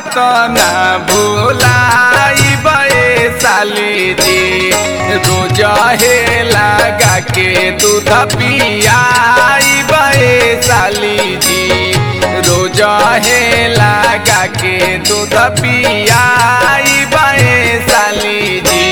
बात ना भूलाई बे साली जी रोज हे लगा के दूध पियाई बे साली जी रोज हे लगा के दूध पियाई बे साली जी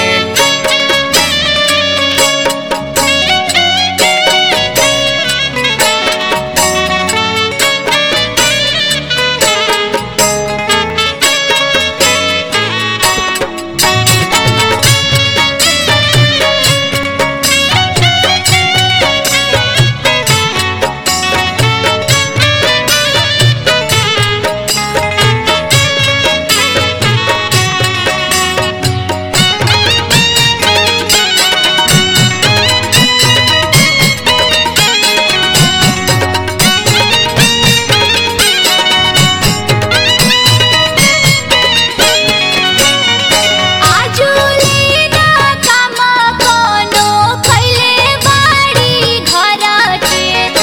आजुले ना काम कोनो कैले बाड़ी घर के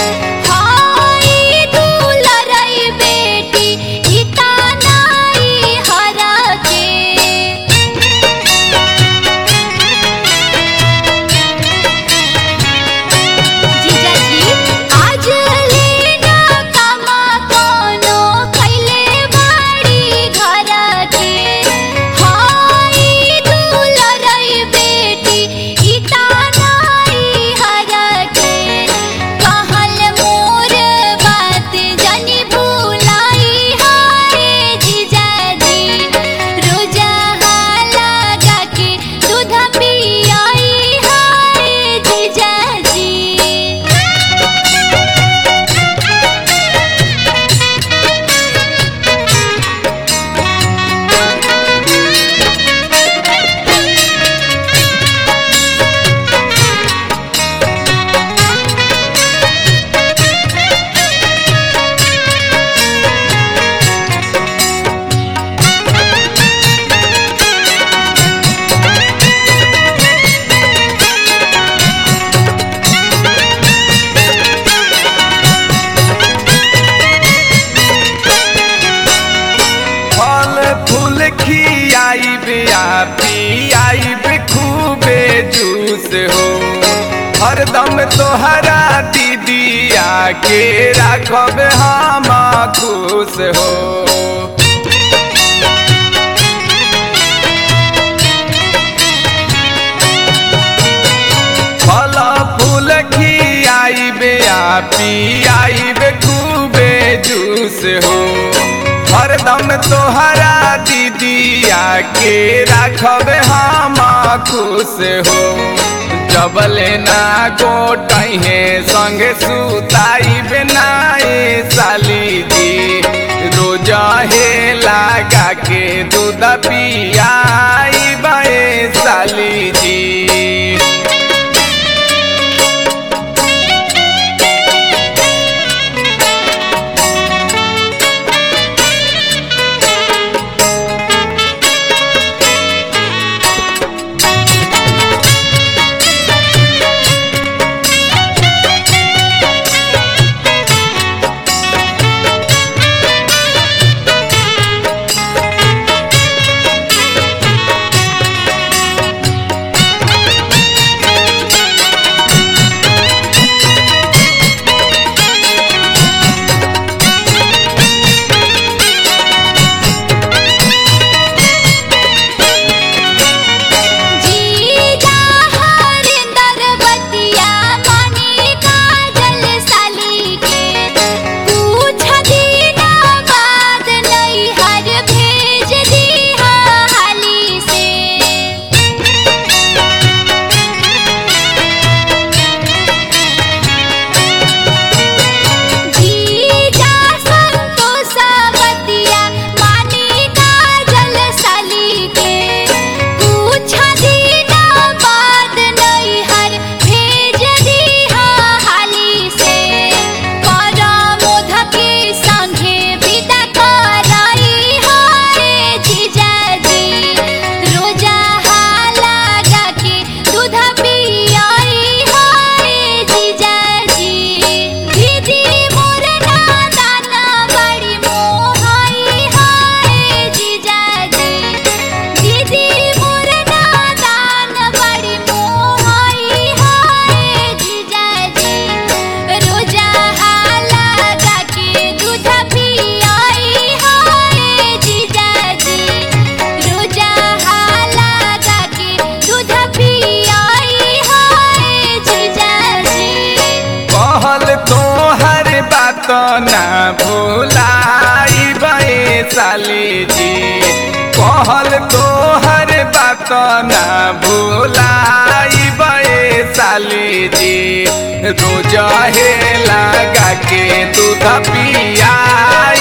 हाय दुलरई बेटी इता नाई हर के जीजाजी आज लेना कामा कोनो कैले बाड़ी घर के हाय दुलरई बेटी इता नाई हर के कहल मोर बात जनी भूलाई हाय जीजाजी रोजा लगा के दूध पियाई हाय जीजाजी फल फूल खियाइब आ पियाइब खूबे जूस हो हरदम तोहरा दीदिया के राखब हम खुश हो फल फूल खियाइब आ पियाइब खूबे जूस हो हरदम तोहरा दीदिया के राखब हम खुश हो जबले ना गोटहे संगे सुताइब नाए साली जी रोज हे लगा के दूध पियाई बे साली जी कहल तोहर बात ना भूलाई बे साली जी रोज हे लगा के दूध पिया